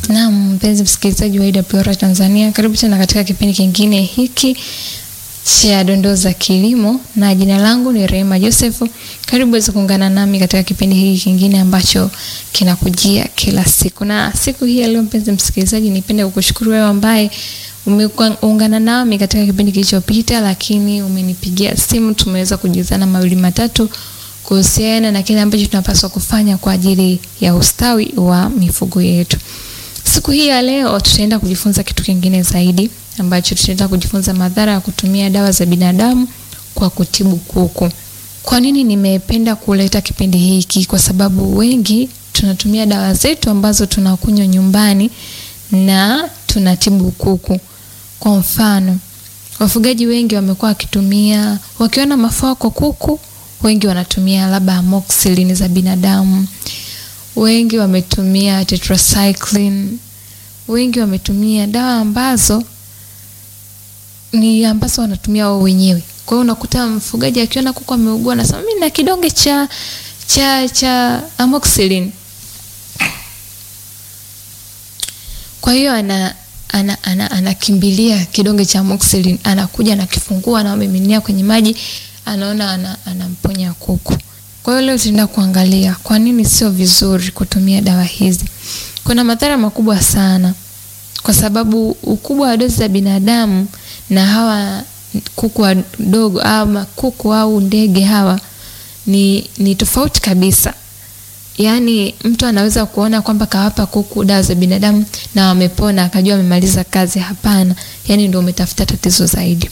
Naam, mpenzi msikilizaji wa IWR Tanzania, karibu tena katika kipindi kingine hiki cha dondoo za kilimo, na jina langu ni Rehema Joseph. Karibu uweze kuungana nami katika kipindi hiki kingine ambacho kinakujia kila siku, na siku hii ya leo, mpenzi msikilizaji, nipende kukushukuru wewe ambaye umeungana nami katika kipindi kilichopita, lakini umenipigia simu, tumeweza kujuzana mawili matatu kuhusiana na kile ambacho tunapaswa kufanya kwa ajili ya ustawi wa mifugo yetu. Siku hii ya leo tutaenda kujifunza kitu kingine zaidi ambacho tutaenda kujifunza madhara ya kutumia dawa za binadamu kwa kutibu kuku. Kwa nini nimependa kuleta kipindi hiki? Kwa sababu wengi tunatumia dawa zetu ambazo tunakunywa nyumbani na tunatibu kuku. Kwa mfano, wafugaji wengi wamekuwa wakitumia, wakiona mafua kwa kuku, wengi wanatumia labda amoxicillin za binadamu wengi wametumia tetracycline, wengi wametumia dawa ambazo ni ambazo wanatumia wao wenyewe. Kwa hiyo unakuta mfugaji akiona kuku ameugua, anasema mimi na kidonge cha cha cha amoxicillin. Kwa hiyo ana ana anakimbilia ana, ana kidonge cha amoxicillin, anakuja anakifungua, anamiminia kwenye maji, anaona anamponya ana kuku. Kwa hiyo leo tutaenda kuangalia kwa nini sio vizuri kutumia dawa hizi. Kuna madhara makubwa sana, kwa sababu ukubwa wa dozi za binadamu na hawa kuku wadogo au kuku au ndege hawa ni, ni tofauti kabisa. Yaani mtu anaweza kuona kwamba kawapa kuku dawa za binadamu na wamepona akajua amemaliza kazi. Hapana, yaani ndio umetafuta tatizo zaidi.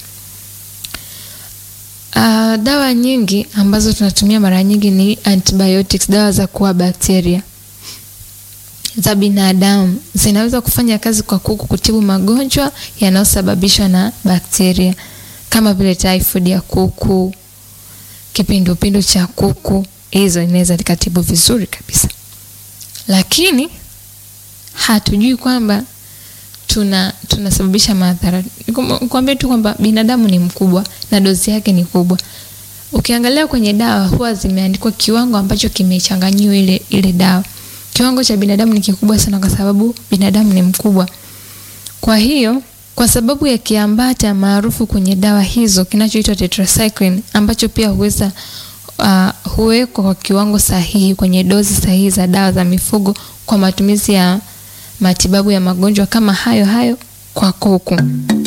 Uh, dawa nyingi ambazo tunatumia mara nyingi ni antibiotics, dawa za kuua bakteria za binadamu. Zinaweza kufanya kazi kwa kuku kutibu magonjwa yanayosababishwa na bakteria kama vile typhoid ya kuku, kipindupindu cha kuku. Hizo inaweza likatibu vizuri kabisa, lakini hatujui kwamba tuna tunasababisha madhara. Nikwambie tu kwamba binadamu ni mkubwa na dozi yake ni kubwa. Ukiangalia kwenye dawa huwa zimeandikwa kiwango ambacho kimechanganyiwa ile ile dawa. Kiwango cha binadamu ni kikubwa sana kwa sababu binadamu ni mkubwa. Kwa hiyo, kwa sababu ya kiambata maarufu kwenye dawa hizo kinachoitwa tetracycline ambacho pia huweza uh, huwekwa kwa kiwango sahihi kwenye dozi sahihi za dawa za mifugo kwa matumizi ya matibabu ya magonjwa kama hayo hayo kwa kuku.